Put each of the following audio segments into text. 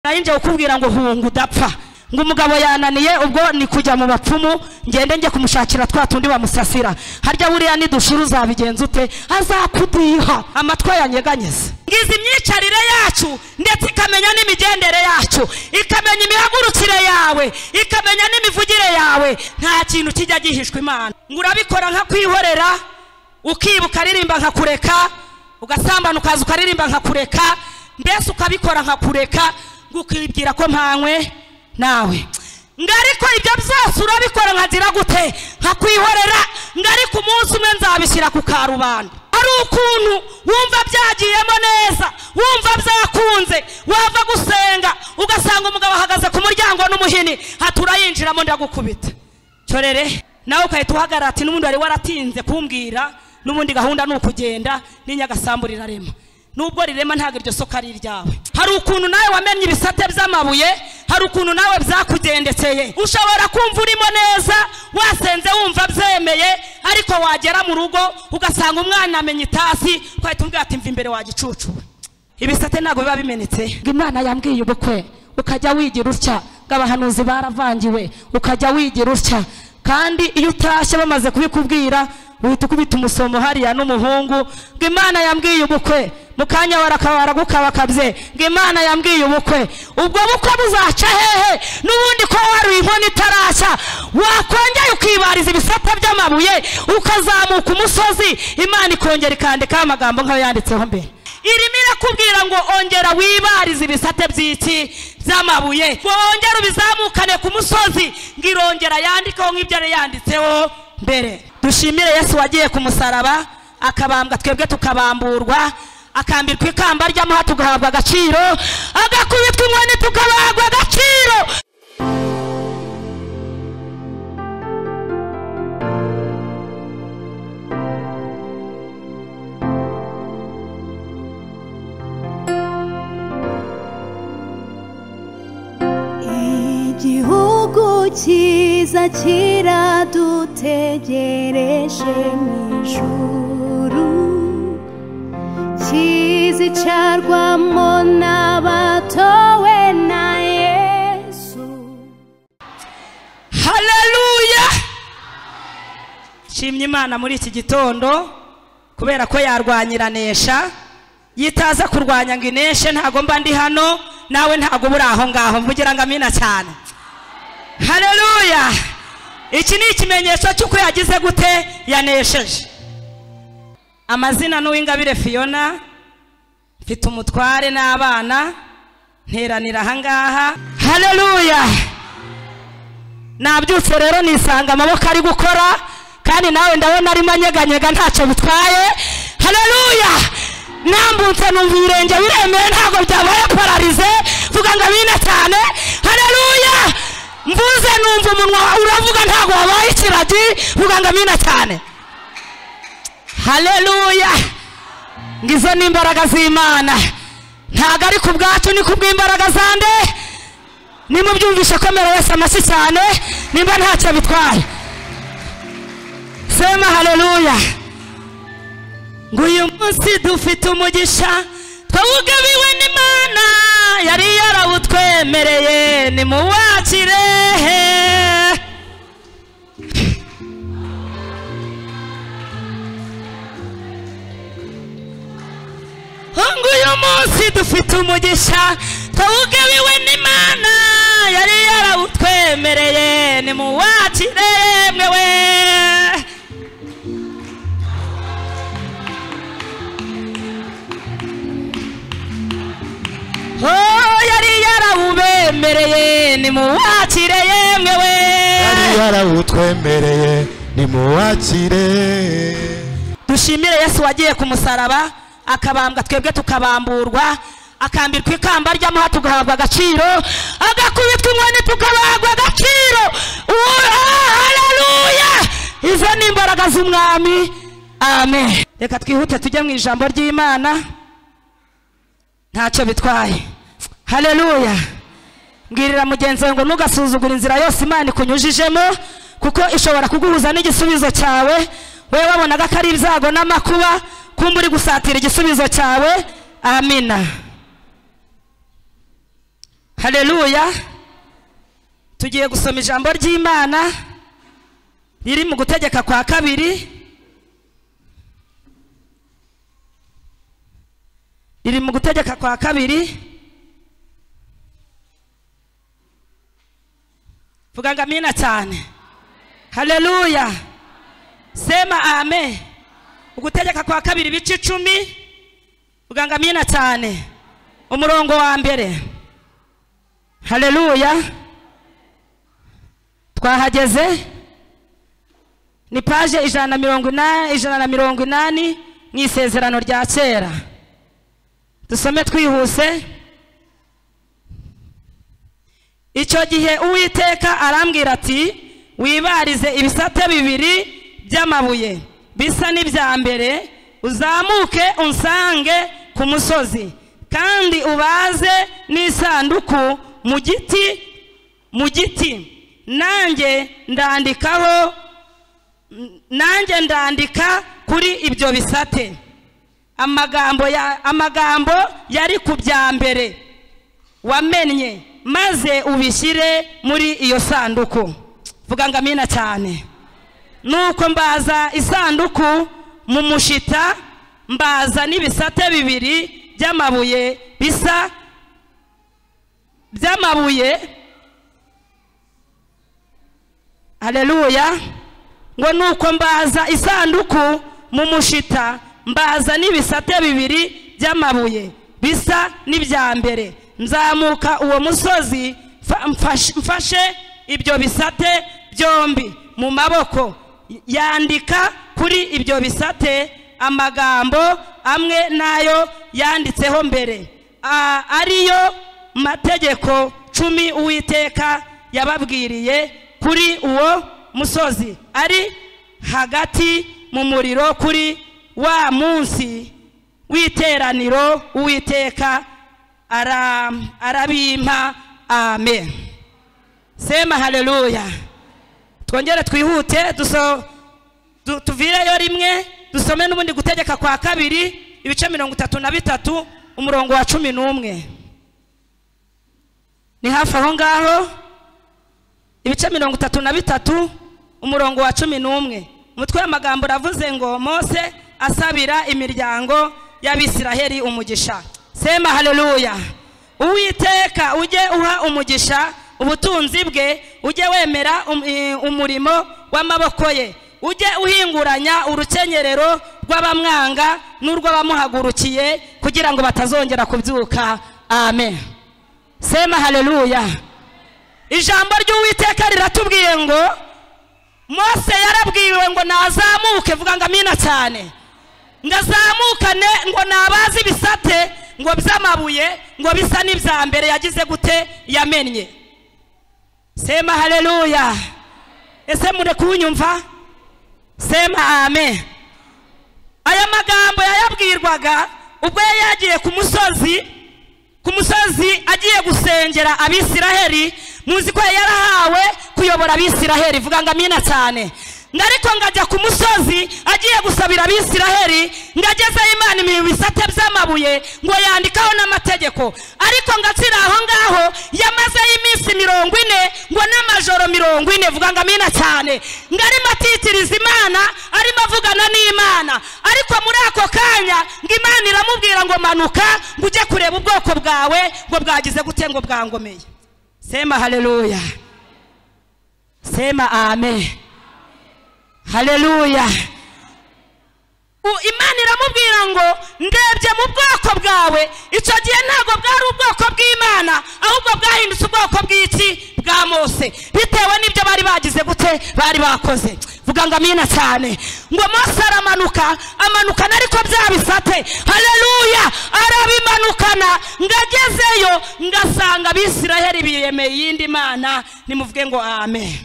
nayinjye kukubwira ngo hunga udapfa ngo umugabo yananiye ubwo ni kujya mu bapfumu ngende njye kumushakira twa tundi bamusasira harya buriya nidushira uzabigenza ute azakudiha amatwi yanyeganyeze ngize imyicarire yacu ndetse ikamenya n'imigendere yacu ikamenya imihagurukire yawe ikamenya n'imivugire yawe nta kintu kijya gihishwa imana ngo urabikora nka kwihorera ukibuka aririmba nkakureka ugasambana ukaza ukaririmba nkakureka mbese ukabikora nkakureka ngo ukibwira ko mpanywe nawe ngo ariko ibyo byose urabikora nkagira gute nkakwihorera ngo ariko umunsi umwe nzabishyira ku karubanda hari ukuntu wumva byagiyemo neza wumva byakunze wava gusenga ugasanga umugabo ahagaze ku muryango n'umuhini haturayinjiramo ndagukubita cyorere nawe ugahita uhagarara ati n'ubundi wari waratinze kumbwira n'ubundi gahunda ni ukugenda n'inyagasambu rirarema nubwo rirema ntabwo iryo soko ari iryawe hari ukuntu nawe wamenye ibisate by'amabuye hari ukuntu nawe byakugendekeye ushobora kumva urimo neza wasenze wumva byemeye ariko wagera mu rugo ugasanga umwana amenya itasi ugahita umbwira ati mva imbere wagicucuwe ibisate ntabwo biba bimenetse ngo imana yambwiye ubukwe ukajya wigira utya ngo abahanuzi baravangiwe ukajya wigira utya kandi iyo utashye bamaze kubikubwira uhita ukubita umusomo hariya n'umuhungu ngo imana yambwiye ubukwe mu kanya barakabara gukabakabye ngo imana yambwiye ubukwe ubwo bukwe buzaca hehe n'ubundi ko waruye inkono itarashya wakongera ukibariza ibisata by'amabuye ukazamuka umusozi imana ikongera ikandikaho amagambo nk'ayo yanditseho mbere irimo irakubwira ngo ongera wibarize ibisate by'iki by'amabuye ngo wongere ubizamukane ku musozi ngo irongera yandikeho nk'ibyo yari yanditseho mbere dushimire yesu wagiye ku musaraba akabambwa twebwe tukabamburwa akambirwa ikamba ry'amuha tugahabwa agaciro agakubitwa inkoni tukabahabwa agaciro igihugu cyiza kiradutegereje mu ijuru kizicarwamo n'abatowe na yesu haleluya nshimye imana muri iki gitondo kubera ko yarwanyiranesha yitaza kurwanya ngo ineshe ntago mba ndi hano nawe ntago uba uri aho ngaho mvugira ngo amina cyane haleluya iki ni ikimenyetso cy'uko yagize gute yanesheje amazina n'uwingabire fiyona mfite umutware n'abana nteranira ahangaha haleluya nabyutse rero nisanga amaboko ari gukora kandi nawe ndabona arimo anyeganyega ntacyo bitwaye haleluya nambutse numva ibirenge biremeye ntabwo byabaye pararize vuga ngo abine cyane haleluya mvuze numva umunwa uravuga ntabwo wabaye ikiragi vuga ngo amina cyane haleluya ngizo ni imbaraga z'imana ntabwo ari ku bwacu ni ku bw'imbaraga zande nimubyumvishe komera wese amashyi cyane nimba ntacyo bitwaye sema haleluya ngo uyu munsi dufite umugisha twawugabiwe n'imana yari yarawutwemereye nimuwakire ngo uyu munsi dufite umugisha twawugabiwe n'imana yari yarawutwemereye nimuwakire mwewe oh yari yarawubemereye nimuwakire yemwe we yari yarawutwemereye nimuwakire dushimire yesu wagiye ku musaraba akabambwa twebwe tukabamburwa akambirwa ikamba ry'amuha tugahabwa agaciro agakubitwa inkoni tukabahabwa agaciro haleluya izo ni imbaraga z'umwami amen reka twihute tujye mu ijambo ry'imana ntacyo bitwaye haleluya mbwirira mugenzi wawe ngo ntugasuzugure inzira yose imana ikunyujijemo kuko ishobora kuguhuza n'igisubizo cyawe wowe wabonaga ko ari ibyago n'amakuba kumba uri gusatira igisubizo cyawe amina hareruya tugiye gusoma ijambo ry'imana riri mu gutegeka kwa kabiri riri mu gutegeka kwa kabiri vuga ngo amina cyane hareruya sema ame ugutegeka kwa kabiri ibice icumi vuga ngo amina cyane umurongo wa mbere hareruya twahageze ni paje ijana na mirongo inani ijana na mirongo inani mu isezerano rya kera dusome twihuse icyo gihe uwiteka arambwira ati wibarize ibisate bibiri by'amabuye bisa n'ibya mbere uzamuke unsange ku musozi kandi ubaze n'isanduku mu giti mu giti nanjye ndandikaho nanjye ndandika kuri ibyo bisate amagambo ya amagambo yari ku bya mbere wamennye maze ubishyire muri iyo sanduku vuga ngo amina cyane nuko mbaza isanduku mu mushita mbaza n'ibisate bibiri by'amabuye bisa by'amabuye hareruya ngo nuko mbaza isanduku mu mushita mbaza n'ibisate bibiri by'amabuye bisa n'ibya mbere nzamuka uwo musozi mfa- mfashe- mfashe ibyo bisate byombi mu maboko yandika kuri ibyo bisate amagambo amwe n'ayo yanditseho mbere a- ariyo mategeko cumi uwiteka yababwiriye kuri uwo musozi ari hagati mu muriro kuri wa munsi w'iteraniro uwiteka ara- arabimpa amen sema haleluya twongere twihute duso du- tuvireyo rimwe dusome n'ubundi gutegeka kwa kabiri ibice mirongo itatu na bitatu umurongo wa cumi n'umwe ni hafi aho ngaho ibice mirongo itatu na bitatu umurongo wa cumi n'umwe umutwe w'amagambo uravuze ngo mose asabira imiryango y'abisiraheli umugisha sema haleluya uwiteka ujye uha umugisha ubutunzi bwe ujye wemera um- eh, umurimo w'amaboko ye ujye uhinguranya urukenyerero rw'abamwanga n'urw'abamuhagurukiye kugira ngo batazongera kubyuka amen sema haleluya ijambo ry'uwiteka riratubwiye ngo mose yarabwiwe ngo nazamuke vuga ngo amina cyane ngo azamukane ngo nabaze ibisate ngo by'amabuye ngo bisa n'ibya mbere yagize gute yamennye sema haleluya ese mure kunyumva sema amen aya magambo yayabwirwaga ubwo yari yagiye ku musozi ku musozi agiye gusengera abisiraheli muzi ko yari yarahawe kuyobora abisiraheli vuga ngo amina cyane ngo ariko ngo ajya ku musozi agiye gusabira abisiraheli ngo agezeho imana ibi bisate by'amabuye ngo yandikaho n'amategeko ariko ngo akiri aho ngaho yamazeho iminsi mirongo ine ngo n'amajoro mirongo ine vuga ngo amina cyane ngo arimo atitiriza imana arimo avugana n'imana ariko muri ako kanya ngo imana iramubwira ngo manuka ngo ujye kureba ubwoko bwawe ngo bwagize gute ngo bwangomeye sema haleluya sema amen haleluya U- imana iramubwira ngo ndebye mu bwoko bwawe icyo gihe ntabwo bwari ubwoko bw'imana ahubwo bwahindutse ubwoko bw'iki bwa mose bitewe n'ibyo bari bagize gute bari bakoze vuga ngo amina cyane ngo mose aramanuka amanukana ariko bya bisate haleluya arabimanukana ngo agezeyo ngo asanga abisiraheli biyemeye iyindi mana nimuvuge ngo amen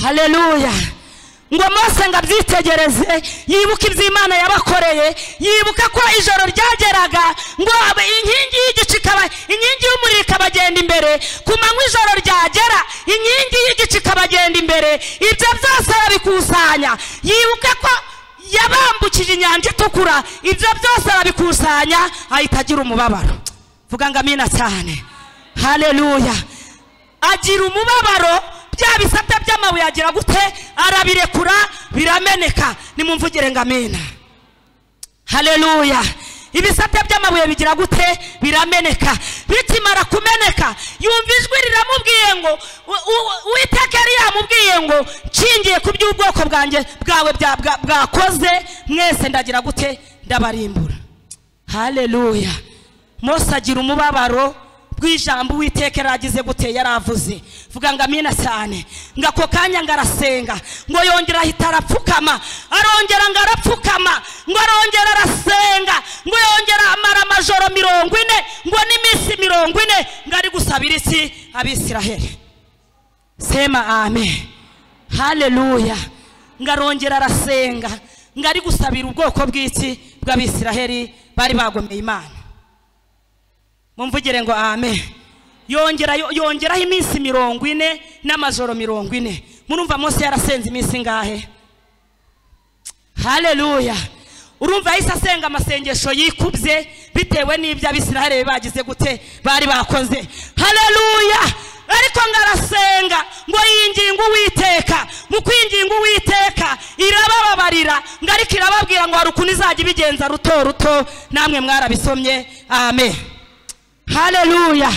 haleluya ngo mose ngo abyitegereze yibuke iby'imana yabakoreye yibuka ko ijoro ryageraga ngo abe- inkingi y'igicu ikaba inkingi y'umuriro ikabagenda imbere ku manywa ijoro ryagera inkingi y'igicu ikabagenda imbere ibyo byose arabikusanya yibuka ko yabambukije inyanja itukura ibyo byose arabikusanya ahita agira umubabaro vuga ngo amina cyane haleluya agira umubabaro bya bisate by'amabuye agira gute arabirekura birameneka nimumvugire ngo amena haleluya ibisate by'amabuye bigira gute birameneka bikimara kumeneka yumva ijwi riramubwiye ngo witeke yamubwiye ngo nshingiye ku by'ubwoko bwanjye bwawe bya- bwa- bwakoze mwese ndagira gute ndabarimbura haleluya mose agira umubabaro bw'ijambo uwiteka yaragize gute yaravuze vuga ngo amina cyane ngo ako kanya ngo arasenga ngo yongera ahita arapfukama arongera ngo arapfukama ngo arongera arasenga ngo yongera amara amajoro mirongo ine ngo n'iminsi mirongo ine ngo ari gusabira iki abisiraheli sema amen haleluya ngo arongera arasenga ngo ari gusabira ubwoko bw'iki bw'abisiraheli bari bagomeye imana mumvugire ngo amen yongera yongeraho iminsi mirongo ine n'amajoro mirongo ine murumva munsi yarasenze iminsi ingahe haleluya urumva yahise asenga amasengesho yikubye bitewe n'ibyo abisiraheli bagize gute bari bakoze haleluya ariko ngo arasenga ngo yinginga uwiteka mu kwinginga uwiteka irabababarira ngo ariko irababwira ngo hari ukuntu izajya ibigenza ruto ruto namwe mwarabisomye amen haleluya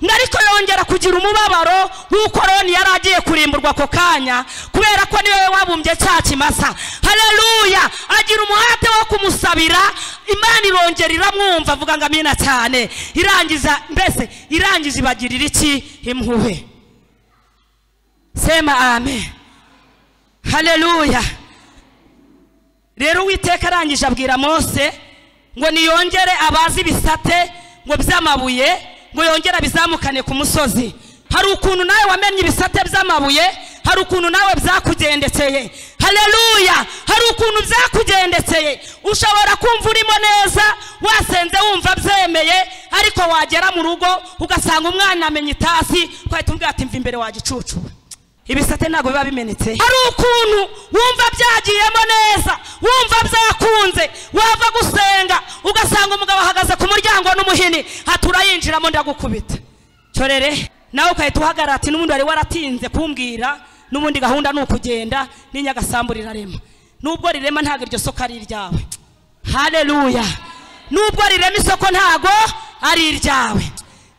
ngo ariko yongera kugira umubabaro w'uko roni yari agiye kurimburwa ako kanya kubera ko niwe wabumbye cya kimasa haleluya agira umuhate wo kumusabira imana irongera iramwumva avuga ngo amina cyane irangiza mbese irangiza ibagirira iki impuhwe sema amen haleluya rero uwiteka arangije abwira mose ngo niyongere abazi ibisate ngo by'amabuye ngo yongere abizamukane ku musozi hari ukuntu nawe wamenye ibisate by'amabuye hari ukuntu nawe byakugendekeye haleluya hari ukuntu byakugendekeye ushobora kumva urimo neza wasenze wumva byemeye ariko wagera mu rugo ugasanga umwana amenya itasi ugahita umbwira ati mva imbere wagicucuba ibisate ntabwo biba bimenetse hari ukuntu wumva byagiyemo neza wumva byakunze wava gusenga ugasanga umugabo ahagaze ku muryango n'umuhini ati urayinjiramo ndagukubita cyorere nawe ugahita uhagarara ati n'ubundi wari waratinze kumbwira n'ubundi gahunda ni ukugenda n'inyagasambu rirarema n'ubwo rirema ntabwo iryo soko ari iryawe haleluya n'ubwo rirema isoko ntabwo ari iryawe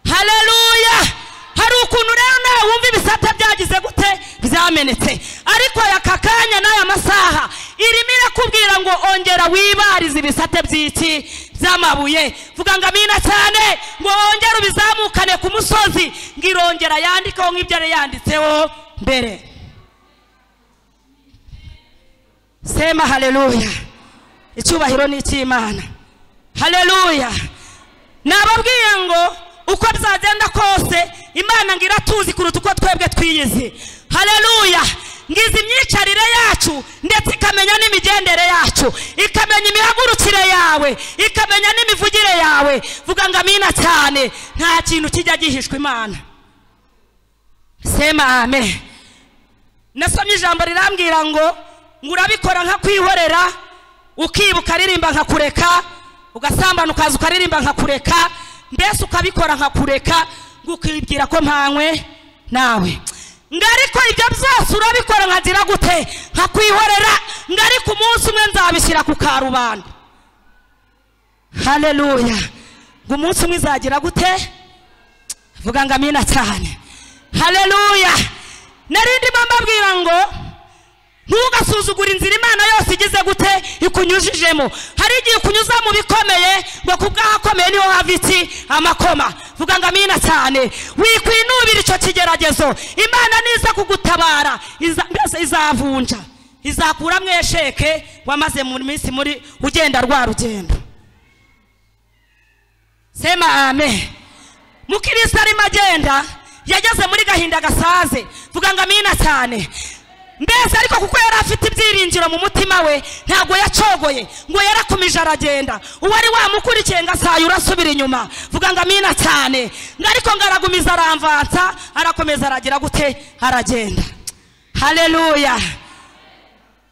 haleluya hari ukuntu rero nawe wumva ibisate byagize gute byamenetse ariko aka kanya n'aya masaha irimo irakubwira ngo ongera wibarize ibisate by'iki by'amabuye vuga ngo amina cyane ngo wongere ubizamukane ku musozi ngo irongera yandikeho nk'ibyo yari yanditseho mbere sema haleluya icyubahiro ni icy'imana haleluya nababwiye ngo uko byagenda kose imana ngo iratuzi kuruta uko twebwe twiyizi haleluya ngize imyicarire yacu ndetse ikamenya n'imigendere yacu ikamenya imihagurukire yawe ikamenya n'imivugire yawe vuga ngo amina cyane nta kintu kijya gihishwa imana sema amen nasomye ijambo rirambwira ngo ngo urabikora nka kwihorera ukiba ukaririmba nka kureka ugasambana ukaza ukaririmba nka kureka mbese ukabikora nka kureka ngo ukibwira ko mpanywe nawe ngo ariko ibyo byose urabikora nkagira gute nka kwihorera ngo ariko umunsi umwe nzabishyira ku karubanda haleluya ngo umunsi umwe izagira gute vuga ngo amina cyane haleluya narindi mbabwira ngo ntugasuzugure inzira imana yose igize gute ikunyujijemo hari igihe ukunyuza mu bikomeye ngo ku bw'ahakomeye niho hava iki amakoma vuga ngo amina cyane wikwinubira icyo kigeragezo imana niza kugutabara iza- mbese izavunja izakuramo esheke wamaze mu minsi muri ugenda rwa rugendo sema amen mukirisa arimo agenda yageze muri gahinda gasaze vuga ngo amina cyane mbese ariko kuko yari afite ibyiringiro mu mutima we ntabwo yacogoye ngo yarakomeje aragenda uwari wamukurikiye ngo asaye urasubira inyuma vuga ngo amina cyane ngo ariko ngo aragumiza aramvansa arakomeza aragira gute aragenda haleluya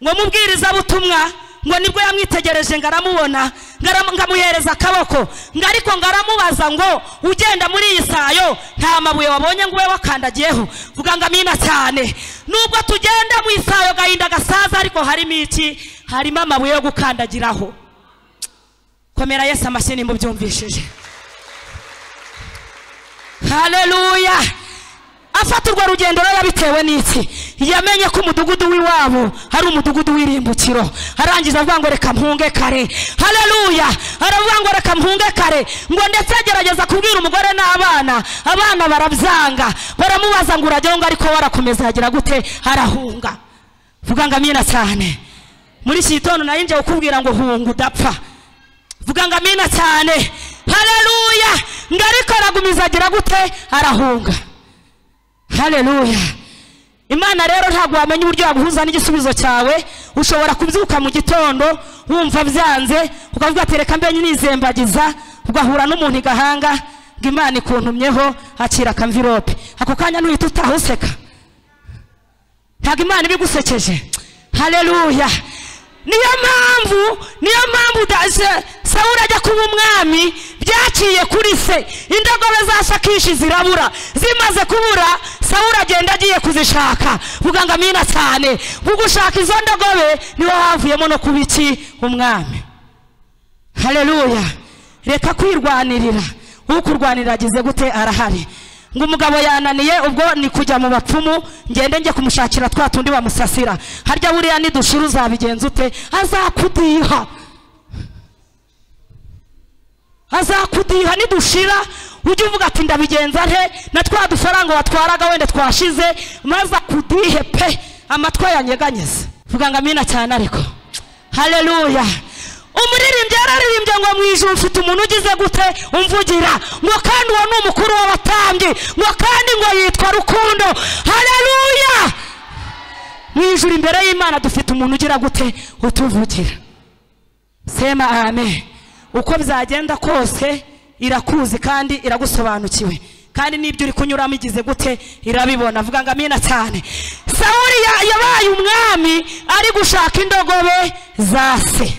ngo mubwiriza butumwa ngo nibwo yamwitegereje ngo aramubona ngo aram- ngo amuhereza akaboko ngo ariko ngo aramubaza ngo ugenda muri iyi sayo nta mabuye wabonye ngo ube wakandagiyeho vuga ngo amina cyane nubwo tugenda mu isayo gahinda gasaza ariko harimo iki harimo amabuye yo gukandagiraho komera yesu amashyi nimba ubyumvishije haleluya afata urwo rugendo rero yabitewe n'iki yamenye ko umudugudu w'iwabo ari umudugudu w'irimbukiro arangiza avuga ngo reka mpunge kare haleluya aravuga ngo reka mpunge kare ngo ndetse agerageza kubwira umugore n'abana abana barabyanga baramubaza ngo urajyaho ngo ariko warakomeza yagira gute arahunga vuga ngo amina cyane muri iki gitondo nayinjye ukubwira ngo hunga udapfa vuga ngo amina cyane haleluya ngo ariko aragumiza agira gute arahunga haleluya imana rero ntabwo wamenya uburyo waguhuza n'igisubizo cyawe ushobora kubyuka mu gitondo wumva byanze ukavuga ati reka mbe nizembagiza ugahura n'umuntu i gahanga ngo imana ikuntumyeho akira akamvirope ako kanya ntuhita utaha useka ntabwo imana iba igusekeje haleluya niyo mpamvu niyo mpamvu daje sawuri ajya kuba umwami byaciye kuri se indogobe za shakishi zirabura zimaze kubura sawuri agenda agiye kuzishaka vuga ngo amina cyane mu gushaka izo ndogobe niho havuyemo no kuba iki umwami haleluya reka kwirwanirira ukurwanirira agize gute arahari ngo umugabo yananiye ubwo ni kujya mu bapfumu ngende njye kumushakira twa tundi bamusasira harya buriya nidushira uzabigenza ute azakudiha azakudiha nidushira ujye uvuga ati ndabigenza nte na twa dufaranga watwaraga wenda twashize maze akudihe pe amatwi yanyeganyeze vuga ngo amina cyane ariko haleluya umuririmbyi yararirimbye ngo mu ijuru mfite umuntu ugize gute umvugira ngo kandi uwo ni umukuru w'abatambyi ngo kandi ngo yitwa rukundo haleluya mu ijuru imbere y'imana dufite umuntu ugira gute utuvugira sema amen uko byagenda kose irakuzi kandi iragusobanukiwe kandi n'ibyo uri kunyuramo igize gute irabibona avuga ngo amina cyane sawuri ya- yabaye umwami ari gushaka indogobe za se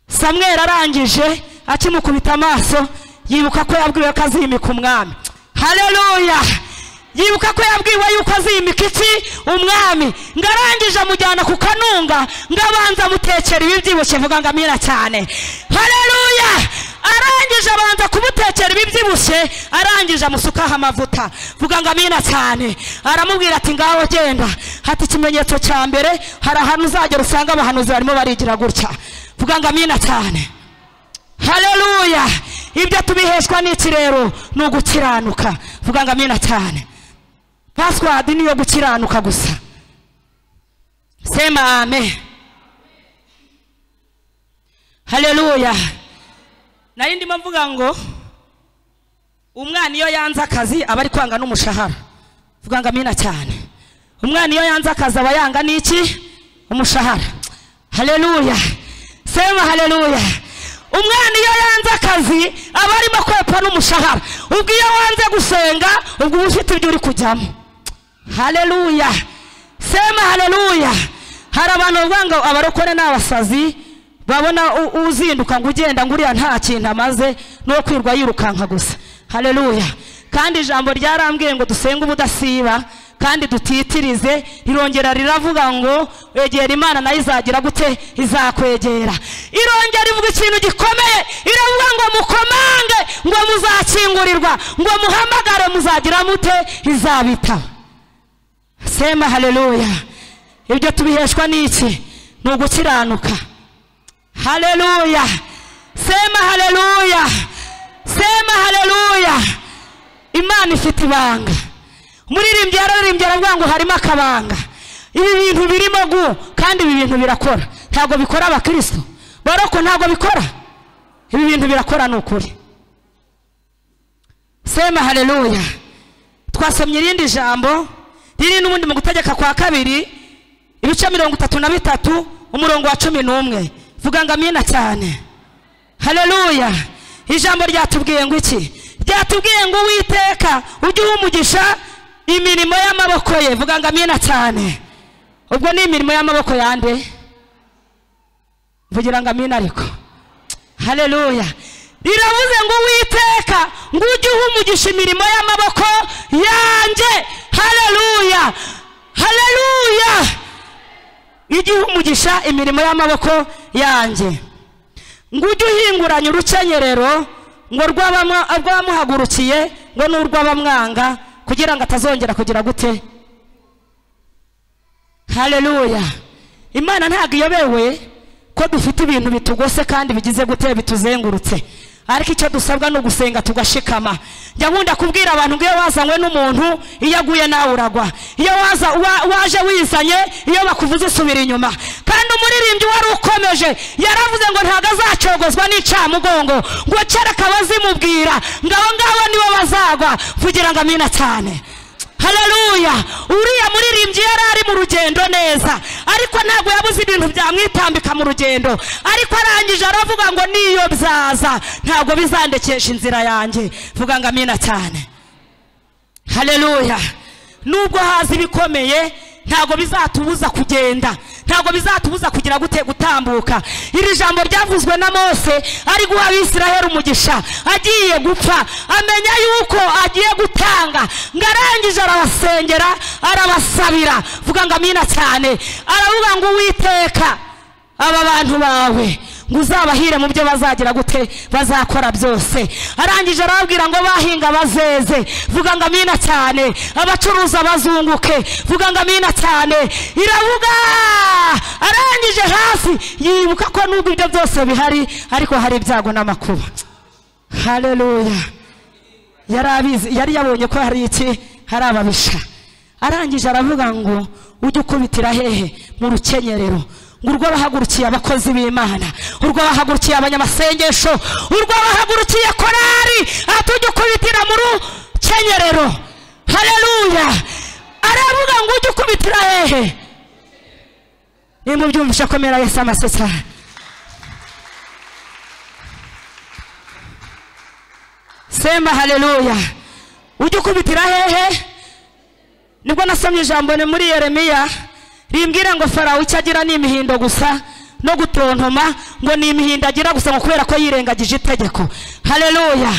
samweri arangije akimukubita amaso yibuka ko yabwiwe ko azimika umwami haleluya yibuka ko yabwiwe yuko azimika iki umwami ngo arangije amujyana ku kanunga ngo abanza amutekera ibibyibushye vuga ngo amira cyane haleluya arangije abanza kumutekera ibibyibushye arangije amusukaho amavuta vuga ngo amina cyane aramubwira ati ngaho genda hati ikimenyetso cya mbere hari ahantu uzagera usanga abahanuzi barimo barigira gutya vuga ngo amina cyane haleluya ibyo tubiheshwa n'iki rero ni ugukiranuka vuga ngo amina cyane pasiwadi niyo gukiranuka gusa sema amen haleluya nari ndimo mvuga ngo umwana iyo yanze akazi aba ari kwanga n'umushahara vuga ngo amina cyane umwana iyo yanze akazi aba yanga n'iki umushahara haleluya sema haleluya umwana iyo yanze akazi aba arimo kwepfa n'umushahara ubwo iyo wanze gusenga ubwo uba ufite ibyo uri kujyamo haleluya sema haleluya hari abantu bavuga ngo abarokore ni abasazi babona u- uzinduka ngo ugenda ngo uriya nta kintu amaze no kwirwa yirukanka gusa haleluya kandi ijambo ryarambwiye ngo dusenge ubudasiba kandi dutitirize irongera riravuga ngo egera imana nayo izagira gute izakwegera irongera ivuga ikintu gikomeye iravuga ngo mukomange ngo muzakingurirwa ngo muhamagare muzagira mute izabitaba sema haleluya ibyo tubiheshwa n'iki ni ugukiranuka haleluya sema haleluya sema haleluya imana ifite ibanga umuririmbyi yararirimbye aravuga ngo harimo akabanga ibi bintu birimo gu kandi ibi bintu birakora ntabwo bikora abakristo baroko ntabwo bikora ibi bintu birakora ni ukuri sema haleluya twasomye irindi jambo riri n'ubundi mu gutegeka kwa kabiri ibice mirongo itatu na bitatu umurongo wa cumi n'umwe vuga ngo amina cyane haleluya ijambo ryatubwiye ngo iki ryatubwiye ngo uwiteka ujye uha umugisha imirimo y'amaboko ye vuga ngo amina cyane ubwo ni imirimo y'amaboko yande mvugira ngo amina ariko hareruya riravuze ngo uwiteka ngo ujye uha umugisha imirimo y'amaboko yanjye hareruya hareruya ijye uha umugisha imirimo y'amaboko yanjye ngo ujye uhinguranya urukenyerero ngo rw'abama- rw'abamuhagurukiye ngo n'urw'abamwanga kugira ngo atazongera kugira gute hareruya imana ntabwo iyobewe ko dufite ibintu bitugose kandi bigize gute bituzengurutse ariko icyo dusabwa ni ugusenga tugashikama njya nkunda kubwira abantu ngo iyo wazanywe n'umuntu iyo aguye nawe uragwa iyo waza wa- waje wizanye iyo bakuvuze usubira inyuma kandi umuririmbyi wari ukomeje yaravuze ngo ntabwo azacogozwa n'icamugongo ngo kereka abazimubwira ngo abo ngabo nibo bazagwa kugira ngo amina cyane haleluya uriya muririmbyi yari ari mu rugendo neza ariko ntabwo yabuze ibintu byamwitambika mu rugendo ariko arangije aravuga ngo niyo byaza ntabwo bizandekesha inzira yanjye vuga ngo amina cyane haleluya nubwo haza ibikomeye ntabwo bizatubuza kugenda ntabwo bizatubuza kugira gute gutambuka iri jambo ryavuzwe na mose ari guha abisiraheli umugisha agiye gupfa amenya yuko agiye gutanga ngo arangije arabasengera arabasabira vuga ngo amina cyane aravuga ngo uwiteka aba bantu bawe ngo uzabahire mu byo bazagira gute bazakora byose arangije arababwira ngo bahinga bazeze vuga ngo amina cyane abacuruza bazunguke vuga ngo amina cyane iravuga arangije hasi yibuka ko nubwo ibyo byose bihari ariko hari ibyago n'amakuba hareruya yari abizi yari yabonye ko hari iki hari ababisha arangije aravuga ngo ujye ukubitira hehe mu rukenyerero ngo urwo bahagurukiye abakozi b'imana urwo bahagurukiye abanyamasengesho urwo bahagurukiye korari aha tujye ukubitira mu rukenyerero hareruya aravuga ngo ujye ukubitira hehe nimba ubyumvishe komera yesu amasesara sema haleluya ujye ukubitira hehe nibwo nasomye ijambo ni muri yeremiya rimbwira ngo farawo icyo agira ni imihindo gusa no gutontoma ngo ni imihindo agira gusa ngo kubera ko yirengagije itegeko hareruya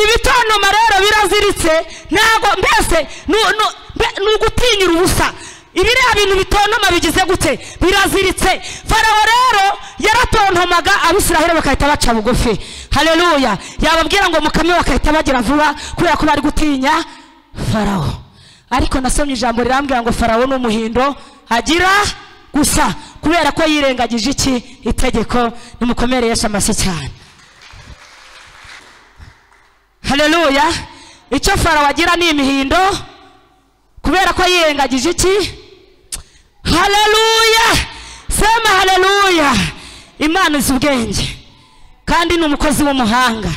ibitontoma rero biraziritse ntabwo mbese nu- nu- mbe- ni ugutinyira ubusa ibiriya bintu bitontoma bigize gute biraziritse farawo rero yaratontomaga abisiraheli bagahita baca bugufi hareruya yababwira ngo mukame bagahita bagira vuba kubera ko bari gutinya farawo ariko nasomye ijambo rirambwira ngo farawo ni umuhindo agira gusa kubera ko yirengagije iki itegeko nimukomere Yesu amashyi cyane hareruya icyo farawo agira ni imihindo kubera ko yirengagije iki hareruya sema hareruya imana izi ubwenge kandi ni umukozi w'umuhanga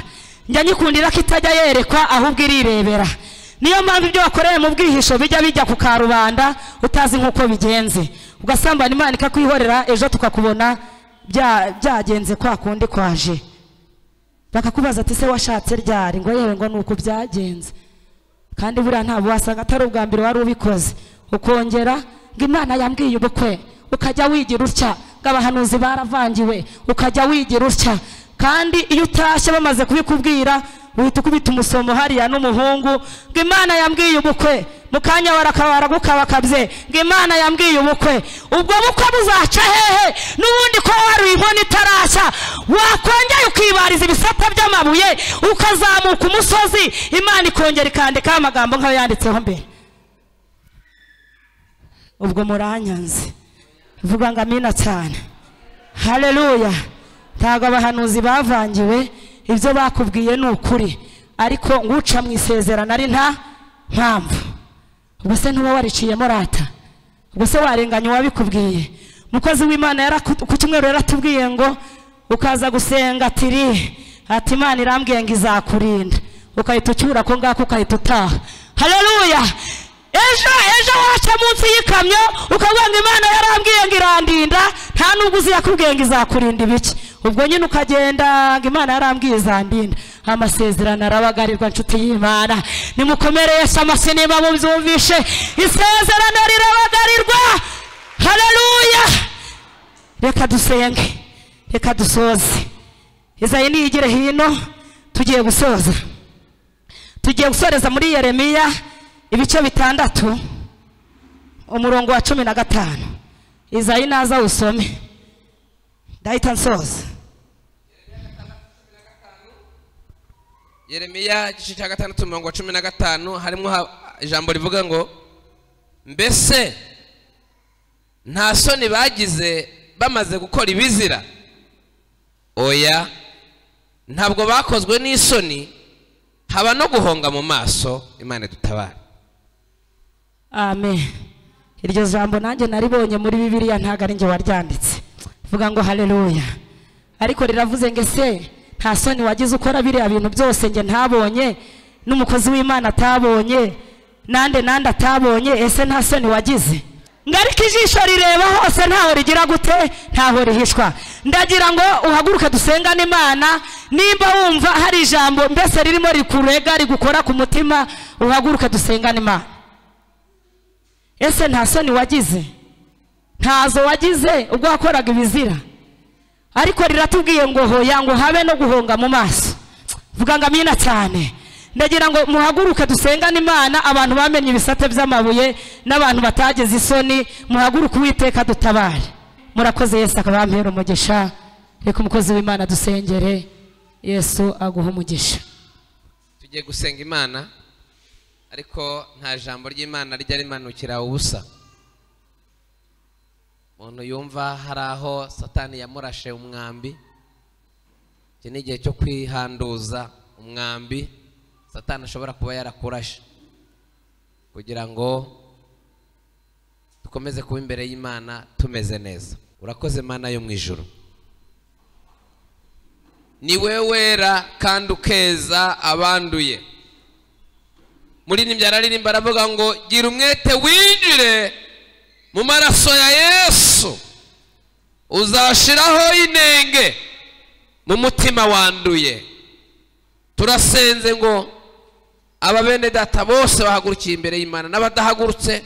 njya nyikundira ko itajya yerekwa ahubwo irirebera niyo mpamvu ibyo wakoreye mu bwihisho bijya bijya ku karubanda utazi nk'uko bigenze ugasambana imana ikakwihorera ejo tukakubona bya- byagenze kwa kundi kwaje bakakubaza ati se washatse ryari ngo yewe ngo ni uku byagenze kandi buriya ntabwo wasanga atari ubwa mbere wari ubikoze ukongera ngo imana yambwiye ubukwe ukajya wigira utya ngo abahanuzi baravangiwe ukajya wigira utya kandi iyo utashye bamaze kubikubwira uhita ukubita umusomo hariya n'umuhungu ngo imana yambwiye ubukwe mu kanya baragukabakabye ngo imana yambwiye ubukwe ubwo bukwe buzaca hehe n'ubundi ko wari uyibona itarashya wakongera ukibariza ibisata by'amabuye ukazamuka umusozi imana ikongera ikandikaho amagambo nk'ayo yanditseho mbere ubwo muranyanze vuga ngo amina cyane hareruya ntabwo abahanuzi bavangiwe ibyo bakubwiye ni ukuri ariko nguca mu isezerano ari nta mpamvu ubwo se ntuba wariciyemo rata ubwo se warenganya uwabikubwiye umukozi w'imana yara- ku cyumweru yaratubwiye ngo ukaza gusenga atiri ati imana irambwiye ngo izakurinda ukahita ucyura ko ngako ukahita utaha hareruya ejo ejo waca munsi y'ikamyo ukavuga ngo imana yarambwiye ngo irandinda nta nubwo uzi yakubwiye ngo izakurinda ibiki ubwo nyine ukagenda ngo imana yarambwiye izandinda amasezerano arabagarirwa nshuti y'imana nimukomere yesu amashyi niba mubyumvishe isezerano rirabagarirwa hareruya reka dusenge reka dusoze izayi niyigire hino tugiye gusoza tugiye gusoreza muri yeremiya ibice bitandatu umurongo wa cumi na gatanu izayi naza usome ndahita nsoza yeremiya igice cya gatandatu umurongo wa cumi na gatanu harimo ha- ijambo rivuga ngo mbese nta soni bagize bamaze gukora ibizira oya ntabwo bakozwe n'isoni haba no guhonga mu maso imana dutabare amen iryo jambo nanjye naribonye muri bibiliya ntabwo ari njye waryanditse vuga ngo haleluya ariko riravuze ngo ese nta soni wagize ukora biriya bintu byose njye ntabonye n'umukozi w'imana atabonye nande nande atabonye ese nta soni wagize ngarika ijisho rireba hose ntaho rigira gute ntaho rihishwa ndagira ngo uhaguruke dusengane imana nimba wumva hari ijambo mbese ririmo rikurega rigukora ku mutima uhaguruke dusengane imana ese nta soni wagize ntazo wagize ubwo wakoraga ibizira ariko riratubwiye ngo hoya ngo habe no guhunga mu maso vuga ngo amina cyane ndagira ngo muhaguruke dusengane imana abantu bamenye ibisate by'amabuye n'abantu batageze isoni muhaguruke uwiteka dutabare murakoze yesu akaba yampera umugisha reka umukozi w'imana dusengere yesu aguhe umugisha tugiye gusenga imana ariko nta jambo ry'imana rijya rimanukira ubusa umuntu yumva hari aho satani yamurashe umwambi iki ni igihe cyo kwihanduza umwambi satani ashobora kuba yarakurashe kugira ngo dukomeze kuba imbere y'imana tumeze neza urakoze mana yo mu ijuru ni we wera kandi ukeza abanduye muri nimba araririmba aravuga ngo gira umwete winjire mu maraso ya yesu uzashiraho inenge mu mutima wanduye turasenze ngo aba bene data bose bahagurukiye imbere y'imana n'abadahagurutse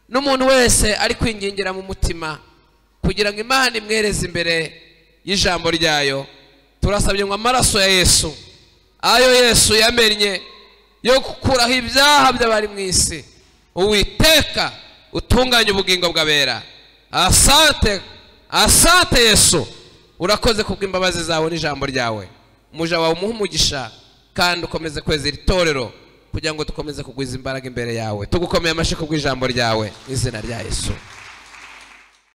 n'umuntu wese ari kwingingira mu mutima kugira ngo imana imwereze imbere y'ijambo ryayo turasabye ngo amaraso ya yesu ayo yesu yamennye yo gukuraho ibyaha by'abari mu isi uwiteka utunganya ubugingo bw'abera asante asante yesu urakoze kubw'imbabazi zawe n'ijambo ryawe umuja wawe umuha umugisha kandi ukomeze kweza iri torero kugira ngo dukomeze kugwiza imbaraga imbere yawe tugukomeye amashyi kubw'ijambo ryawe mu izina rya yesu